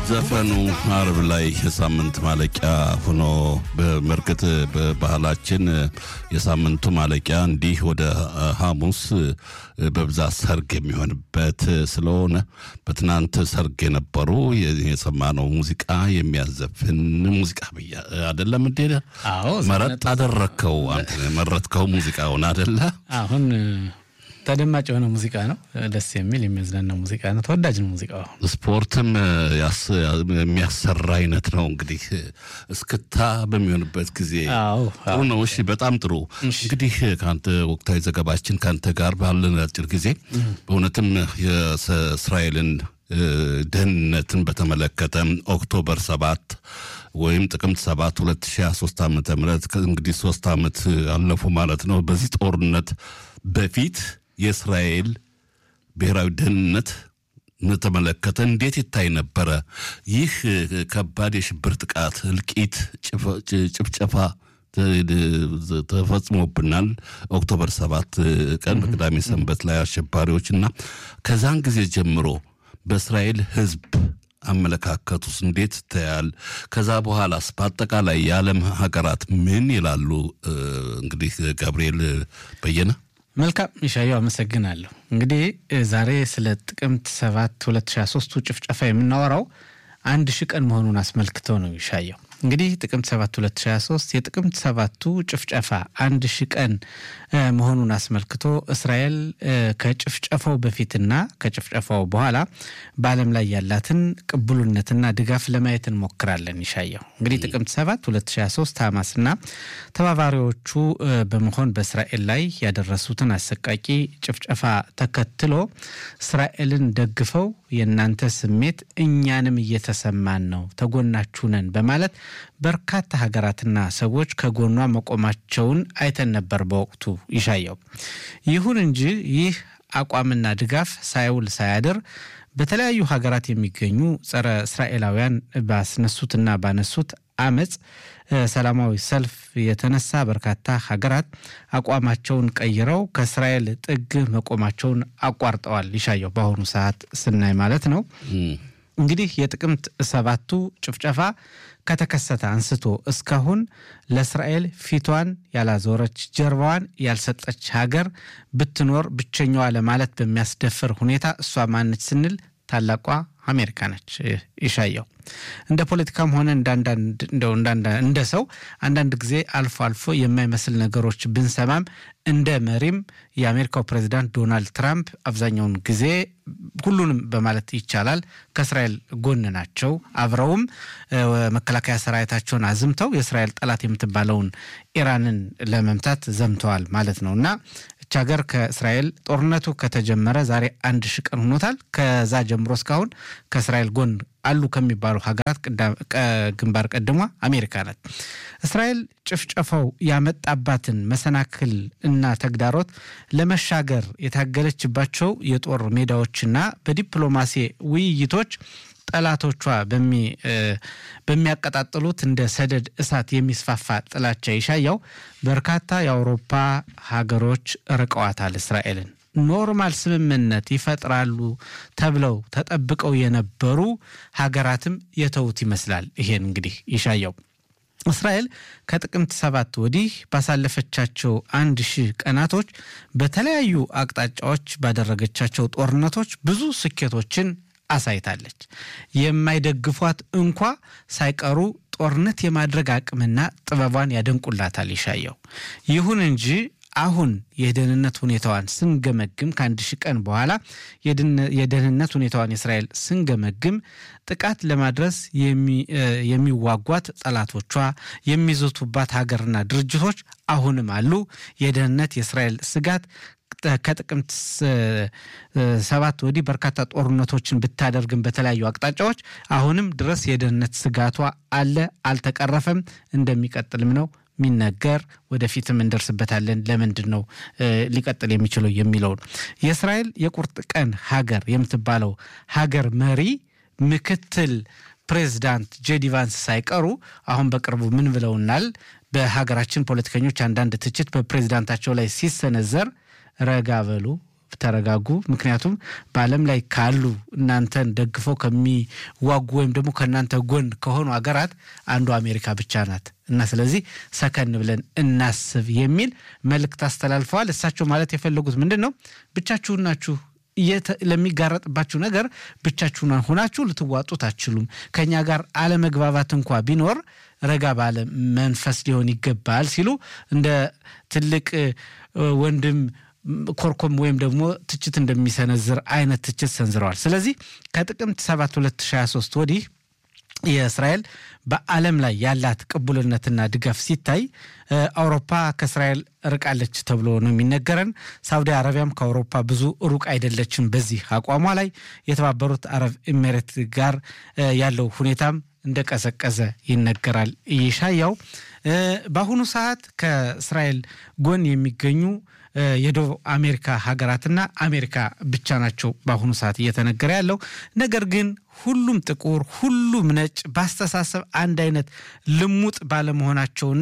ዘፈኑ አርብ ላይ የሳምንት ማለቂያ ሆኖ በመርግጥ በባህላችን የሳምንቱ ማለቂያ እንዲህ ወደ ሐሙስ በብዛት ሰርግ የሚሆንበት ስለሆነ በትናንት ሰርግ የነበሩ የሰማነው ሙዚቃ የሚያዘፍን ሙዚቃ ብያ አደለም እንዴ? አዎ መረጥ አደረግከው አንተ መረጥከው ሙዚቃውን አደለ? አሁን ተደማጭ የሆነ ሙዚቃ ነው። ደስ የሚል የሚያዝናና ሙዚቃ ነው። ተወዳጅ ነው ሙዚቃው። ስፖርትም የሚያሰራ አይነት ነው። እንግዲህ እስክታ በሚሆንበት ጊዜ አዎ ጥሩ ነው። እሺ፣ በጣም ጥሩ። እንግዲህ ከአንተ ወቅታዊ ዘገባችን ከአንተ ጋር ባለን አጭር ጊዜ በእውነትም የእስራኤልን ደህንነትን በተመለከተ ኦክቶበር ሰባት ወይም ጥቅምት ሰባት 2023 ዓ ም እንግዲህ ሶስት ዓመት አለፉ ማለት ነው። በዚህ ጦርነት በፊት የእስራኤል ብሔራዊ ደህንነት ተመለከተ እንዴት ይታይ ነበረ? ይህ ከባድ የሽብር ጥቃት፣ እልቂት፣ ጭፍጨፋ ተፈጽሞብናል። ኦክቶበር ሰባት ቀን በቅዳሜ ሰንበት ላይ አሸባሪዎች እና ከዛን ጊዜ ጀምሮ በእስራኤል ሕዝብ አመለካከቱስ እንዴት ይታያል? ከዛ በኋላስ በአጠቃላይ የዓለም ሀገራት ምን ይላሉ? እንግዲህ ገብርኤል በየነ መልካም ይሻየው አመሰግናለሁ። እንግዲህ ዛሬ ስለ ጥቅምት ሰባት 2023ቱ ጭፍጨፋ የምናወራው አንድ ሺህ ቀን መሆኑን አስመልክተው ነው ይሻየው። እንግዲህ ጥቅምት 7 2023 የጥቅምት ሰባቱ ጭፍጨፋ አንድ ሺህ ቀን መሆኑን አስመልክቶ እስራኤል ከጭፍጨፋው በፊትና ከጭፍጨፋው በኋላ በዓለም ላይ ያላትን ቅቡልነትና ድጋፍ ለማየት እንሞክራለን። ይሻየው እንግዲህ ጥቅምት 7 2023 ሐማስና ተባባሪዎቹ በመሆን በእስራኤል ላይ ያደረሱትን አሰቃቂ ጭፍጨፋ ተከትሎ እስራኤልን ደግፈው የእናንተ ስሜት እኛንም እየተሰማን ነው፣ ተጎናችሁ ነን በማለት በርካታ ሀገራትና ሰዎች ከጎኗ መቆማቸውን አይተን ነበር በወቅቱ ይሻየው። ይሁን እንጂ ይህ አቋምና ድጋፍ ሳይውል ሳያድር በተለያዩ ሀገራት የሚገኙ ጸረ እስራኤላውያን ባስነሱትና ባነሱት አመፅ ሰላማዊ ሰልፍ የተነሳ በርካታ ሀገራት አቋማቸውን ቀይረው ከእስራኤል ጥግ መቆማቸውን አቋርጠዋል። ይሻየው በአሁኑ ሰዓት ስናይ ማለት ነው። እንግዲህ የጥቅምት ሰባቱ ጭፍጨፋ ከተከሰተ አንስቶ እስካሁን ለእስራኤል ፊቷን ያላዞረች ጀርባዋን ያልሰጠች ሀገር ብትኖር ብቸኛዋ ለማለት በሚያስደፍር ሁኔታ እሷ ማነች ስንል ታላቋ አሜሪካ ነች። ይሻየው እንደ ፖለቲካም ሆነ እንደ ሰው አንዳንድ ጊዜ አልፎ አልፎ የማይመስል ነገሮች ብንሰማም እንደ መሪም የአሜሪካው ፕሬዚዳንት ዶናልድ ትራምፕ አብዛኛውን ጊዜ ሁሉንም በማለት ይቻላል ከእስራኤል ጎን ናቸው። አብረውም መከላከያ ሰራዊታቸውን አዝምተው የእስራኤል ጠላት የምትባለውን ኢራንን ለመምታት ዘምተዋል ማለት ነው እና ይች ሀገር ከእስራኤል ጦርነቱ ከተጀመረ ዛሬ አንድ ሺህ ቀን ሆኖታል። ከዛ ጀምሮ እስካሁን ከእስራኤል ጎን አሉ ከሚባሉ ሀገራት ግንባር ቀድሟ አሜሪካ ናት። እስራኤል ጭፍጨፋው ያመጣባትን መሰናክል እና ተግዳሮት ለመሻገር የታገለችባቸው የጦር ሜዳዎችና በዲፕሎማሲ ውይይቶች ጠላቶቿ በሚያቀጣጥሉት እንደ ሰደድ እሳት የሚስፋፋ ጥላቻ ይሻያው በርካታ የአውሮፓ ሀገሮች ርቀዋታል እስራኤልን። ኖርማል ስምምነት ይፈጥራሉ ተብለው ተጠብቀው የነበሩ ሀገራትም የተዉት ይመስላል። ይሄን እንግዲህ ይሻያው እስራኤል ከጥቅምት ሰባት ወዲህ ባሳለፈቻቸው አንድ ሺህ ቀናቶች በተለያዩ አቅጣጫዎች ባደረገቻቸው ጦርነቶች ብዙ ስኬቶችን አሳይታለች። የማይደግፏት እንኳ ሳይቀሩ ጦርነት የማድረግ አቅምና ጥበቧን ያደንቁላታል ይሻየው። ይሁን እንጂ አሁን የደህንነት ሁኔታዋን ስንገመግም ከአንድ ሺህ ቀን በኋላ የደህንነት ሁኔታዋን የእስራኤል ስንገመግም ጥቃት ለማድረስ የሚዋጓት ጠላቶቿ የሚዘቱባት ሀገርና ድርጅቶች አሁንም አሉ። የደህንነት የእስራኤል ስጋት ከጥቅምት ሰባት ወዲህ በርካታ ጦርነቶችን ብታደርግም በተለያዩ አቅጣጫዎች አሁንም ድረስ የደህንነት ስጋቷ አለ፣ አልተቀረፈም፣ እንደሚቀጥልም ነው የሚነገር ወደፊትም እንደርስበታለን። ለምንድን ነው ሊቀጥል የሚችለው የሚለውን የእስራኤል የቁርጥ ቀን ሀገር የምትባለው ሀገር መሪ ምክትል ፕሬዚዳንት ጄዲ ቫንስ ሳይቀሩ አሁን በቅርቡ ምን ብለውናል? በሀገራችን ፖለቲከኞች አንዳንድ ትችት በፕሬዚዳንታቸው ላይ ሲሰነዘር ረጋ በሉ ተረጋጉ። ምክንያቱም በዓለም ላይ ካሉ እናንተን ደግፈው ከሚዋጉ ወይም ደግሞ ከእናንተ ጎን ከሆኑ ሀገራት አንዱ አሜሪካ ብቻ ናት እና ስለዚህ ሰከን ብለን እናስብ የሚል መልእክት አስተላልፈዋል። እሳቸው ማለት የፈለጉት ምንድን ነው? ብቻችሁን ናችሁ ለሚጋረጥባችሁ ነገር ብቻችሁን ሆናችሁ ልትዋጡት አትችሉም። ከእኛ ጋር አለመግባባት እንኳ ቢኖር ረጋ ባለ መንፈስ ሊሆን ይገባል ሲሉ እንደ ትልቅ ወንድም ኮርኮም ወይም ደግሞ ትችት እንደሚሰነዝር አይነት ትችት ሰንዝረዋል። ስለዚህ ከጥቅምት 7 2023 ወዲህ የእስራኤል በዓለም ላይ ያላት ቅቡልነትና ድጋፍ ሲታይ አውሮፓ ከእስራኤል ርቃለች ተብሎ ነው የሚነገረን። ሳውዲ አረቢያም ከአውሮፓ ብዙ ሩቅ አይደለችም በዚህ አቋሟ ላይ። የተባበሩት አረብ ኤሜሬት ጋር ያለው ሁኔታም እንደቀዘቀዘ ይነገራል። ይሻያው በአሁኑ ሰዓት ከእስራኤል ጎን የሚገኙ የደቡብ አሜሪካ ሀገራትና አሜሪካ ብቻ ናቸው በአሁኑ ሰዓት እየተነገረ ያለው። ነገር ግን ሁሉም ጥቁር፣ ሁሉም ነጭ በአስተሳሰብ አንድ አይነት ልሙጥ ባለመሆናቸውና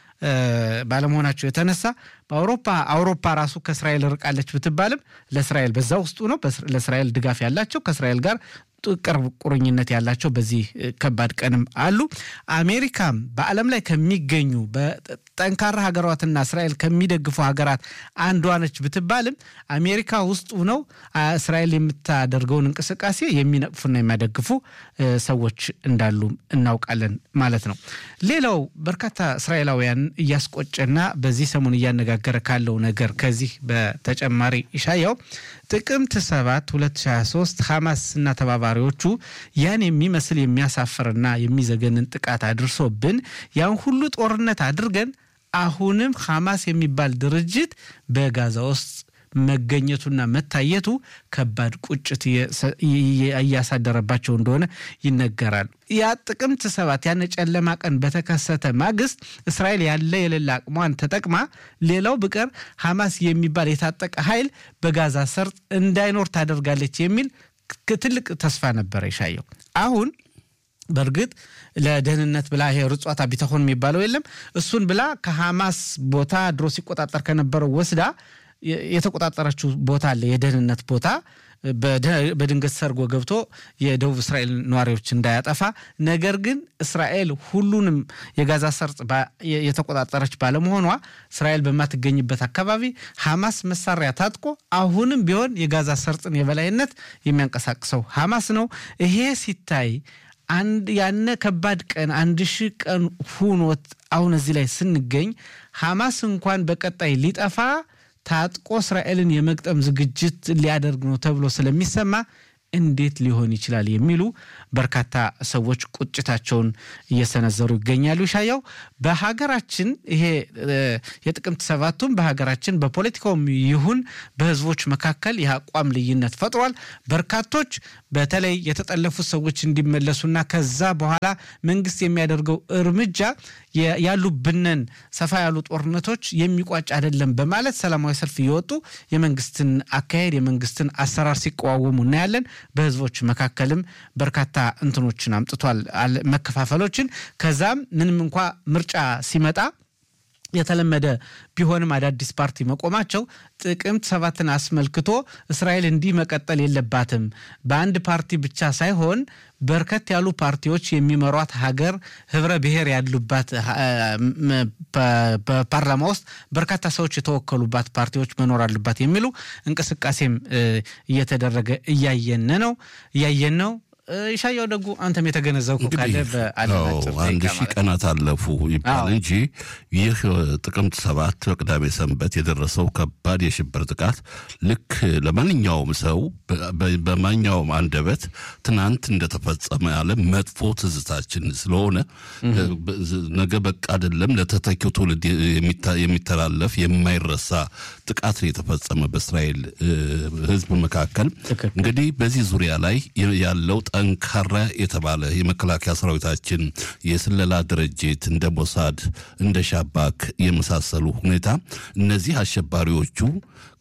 ባለመሆናቸው የተነሳ በአውሮፓ አውሮፓ ራሱ ከእስራኤል ርቃለች ብትባልም ለእስራኤል በዛ ውስጡ ነው ለእስራኤል ድጋፍ ያላቸው ከእስራኤል ጋር ቅርብ ቁርኝነት ያላቸው በዚህ ከባድ ቀንም አሉ። አሜሪካም በዓለም ላይ ከሚገኙ በጠንካራ ሀገራትና እስራኤል ከሚደግፉ ሀገራት አንዷ ነች ብትባልም አሜሪካ ውስጡ ነው እስራኤል የምታደርገውን እንቅስቃሴ የሚነቅፉና የሚያደግፉ ሰዎች እንዳሉ እናውቃለን ማለት ነው። ሌላው በርካታ እስራኤላውያን እያስቆጨና በዚህ ሰሞን እያነጋገረ ካለው ነገር ከዚህ በተጨማሪ ኢሻያው ጥቅምት 7 2023 ሐማስ እና ተባባሪዎቹ ያን የሚመስል የሚያሳፍርና የሚዘገንን ጥቃት አድርሶብን ያን ሁሉ ጦርነት አድርገን አሁንም ሐማስ የሚባል ድርጅት በጋዛ ውስጥ መገኘቱና መታየቱ ከባድ ቁጭት እያሳደረባቸው እንደሆነ ይነገራል። ያ ጥቅምት ሰባት ያን ጨለማ ቀን በተከሰተ ማግስት እስራኤል ያለ የሌለ አቅሟን ተጠቅማ ሌላው ብቀር ሐማስ የሚባል የታጠቀ ኃይል በጋዛ ሰርጥ እንዳይኖር ታደርጋለች የሚል ትልቅ ተስፋ ነበረ ይሻየው አሁን በእርግጥ ለደህንነት ብላ ይሄ ርጿታ ቢተሆን የሚባለው የለም እሱን ብላ ከሐማስ ቦታ ድሮ ሲቆጣጠር ከነበረው ወስዳ የተቆጣጠረችው ቦታ አለ የደህንነት ቦታ በድንገት ሰርጎ ገብቶ የደቡብ እስራኤል ነዋሪዎች እንዳያጠፋ። ነገር ግን እስራኤል ሁሉንም የጋዛ ሰርጥ የተቆጣጠረች ባለመሆኗ እስራኤል በማትገኝበት አካባቢ ሐማስ መሳሪያ ታጥቆ አሁንም ቢሆን የጋዛ ሰርጥን የበላይነት የሚያንቀሳቅሰው ሐማስ ነው። ይሄ ሲታይ አንድ ያነ ከባድ ቀን አንድ ሺህ ቀን ሁኖት አሁን እዚህ ላይ ስንገኝ ሐማስ እንኳን በቀጣይ ሊጠፋ ታጥቆ እስራኤልን የመግጠም ዝግጅት ሊያደርግ ነው ተብሎ ስለሚሰማ እንዴት ሊሆን ይችላል የሚሉ በርካታ ሰዎች ቁጭታቸውን እየሰነዘሩ ይገኛሉ። ሻያው በሀገራችን ይሄ የጥቅምት ሰባቱም በሀገራችን በፖለቲካውም ይሁን በሕዝቦች መካከል የአቋም ልዩነት ፈጥሯል። በርካቶች በተለይ የተጠለፉት ሰዎች እንዲመለሱና ከዛ በኋላ መንግስት የሚያደርገው እርምጃ ያሉብንን ሰፋ ያሉ ጦርነቶች የሚቋጭ አይደለም በማለት ሰላማዊ ሰልፍ እየወጡ የመንግስትን አካሄድ የመንግስትን አሰራር ሲቃወሙ እናያለን። በህዝቦች መካከልም በርካታ እንትኖችን አምጥቷል፣ መከፋፈሎችን። ከዛም ምንም እንኳ ምርጫ ሲመጣ የተለመደ ቢሆንም አዳዲስ ፓርቲ መቆማቸው ጥቅምት ሰባትን አስመልክቶ እስራኤል እንዲህ መቀጠል የለባትም በአንድ ፓርቲ ብቻ ሳይሆን በርከት ያሉ ፓርቲዎች የሚመሯት ሀገር ህብረ ብሔር ያሉባት በፓርላማ ውስጥ በርካታ ሰዎች የተወከሉባት ፓርቲዎች መኖር አሉባት የሚሉ እንቅስቃሴም እየተደረገ እያየን ነው እያየን ነው። ይሻያው ደጉ አንተም የተገነዘብኩ ካለ አንድ ሺህ ቀናት አለፉ ይባል እንጂ ይህ ጥቅምት ሰባት በቅዳሜ ሰንበት የደረሰው ከባድ የሽብር ጥቃት ልክ ለማንኛውም ሰው በማንኛውም አንደበት ትናንት እንደተፈጸመ ያለ መጥፎ ትዝታችን ስለሆነ ነገ በቃ አይደለም ለተተኪው ትውልድ የሚተላለፍ የማይረሳ ጥቃት ነው የተፈጸመ በእስራኤል ሕዝብ መካከል። እንግዲህ በዚህ ዙሪያ ላይ ያለው ጠንካራ የተባለ የመከላከያ ሰራዊታችን የስለላ ድርጅት እንደ ሞሳድ እንደ ሻባክ የመሳሰሉ ሁኔታ እነዚህ አሸባሪዎቹ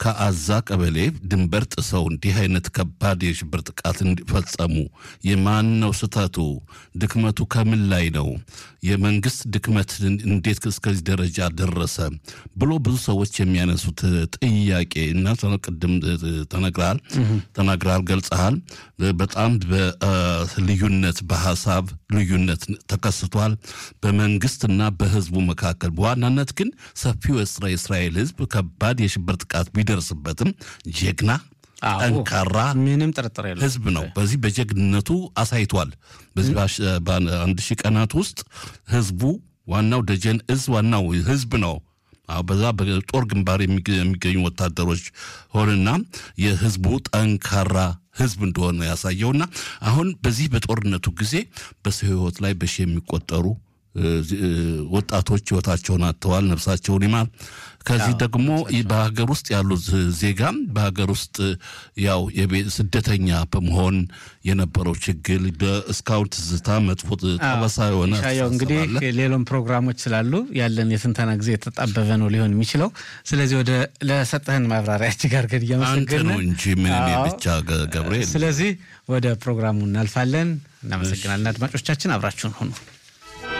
ከአዛ ቀበሌ ድንበር ጥሰው እንዲህ አይነት ከባድ የሽብር ጥቃት እንዲፈጸሙ የማን ነው ስህተቱ? ድክመቱ ከምን ላይ ነው? የመንግስት ድክመት እንዴት እስከዚህ ደረጃ ደረሰ ብሎ ብዙ ሰዎች የሚያነሱት ጥያቄ እና ቅድም ተነግራል ተናግራል ገልጸሃል። በጣም በልዩነት በሀሳብ ልዩነት ተከስቷል በመንግስትና በህዝቡ መካከል። በዋናነት ግን ሰፊው የእስራኤል ህዝብ ከባድ የሽብር ጥቃት ቢደርስበትም ጀግና ጠንካራ ምንም ጥርጥር የለም ህዝብ ነው። በዚህ በጀግንነቱ አሳይቷል። በዚህ በአንድ ሺህ ቀናት ውስጥ ህዝቡ ዋናው ደጀን እዝ ዋናው ህዝብ ነው። በዛ በጦር ግንባር የሚገኙ ወታደሮች ሆንና የህዝቡ ጠንካራ ህዝብ እንደሆነ ያሳየውና አሁን በዚህ በጦርነቱ ጊዜ በሰው ህይወት ላይ በሺ የሚቆጠሩ ወጣቶች ህይወታቸውን አጥተዋል። ነፍሳቸውን ይማር። ከዚህ ደግሞ በሀገር ውስጥ ያሉት ዜጋም በሀገር ውስጥ ያው ስደተኛ በመሆን የነበረው ችግር እስካሁን ትዝታ መጥፎ ጠበሳ የሆነ ያው እንግዲህ ሌሎም ፕሮግራሞች ስላሉ ያለን የትንተና ጊዜ የተጣበበ ነው ሊሆን የሚችለው። ስለዚህ ወደ ለሰጠህን ማብራሪያ እጅግ አድርገን እያመሰገን ነው እንጂ ምን እኔ ብቻ ገብርኤል። ስለዚህ ወደ ፕሮግራሙ እናልፋለን። እናመሰግናለን። አድማጮቻችን አብራችሁን ሁኑ።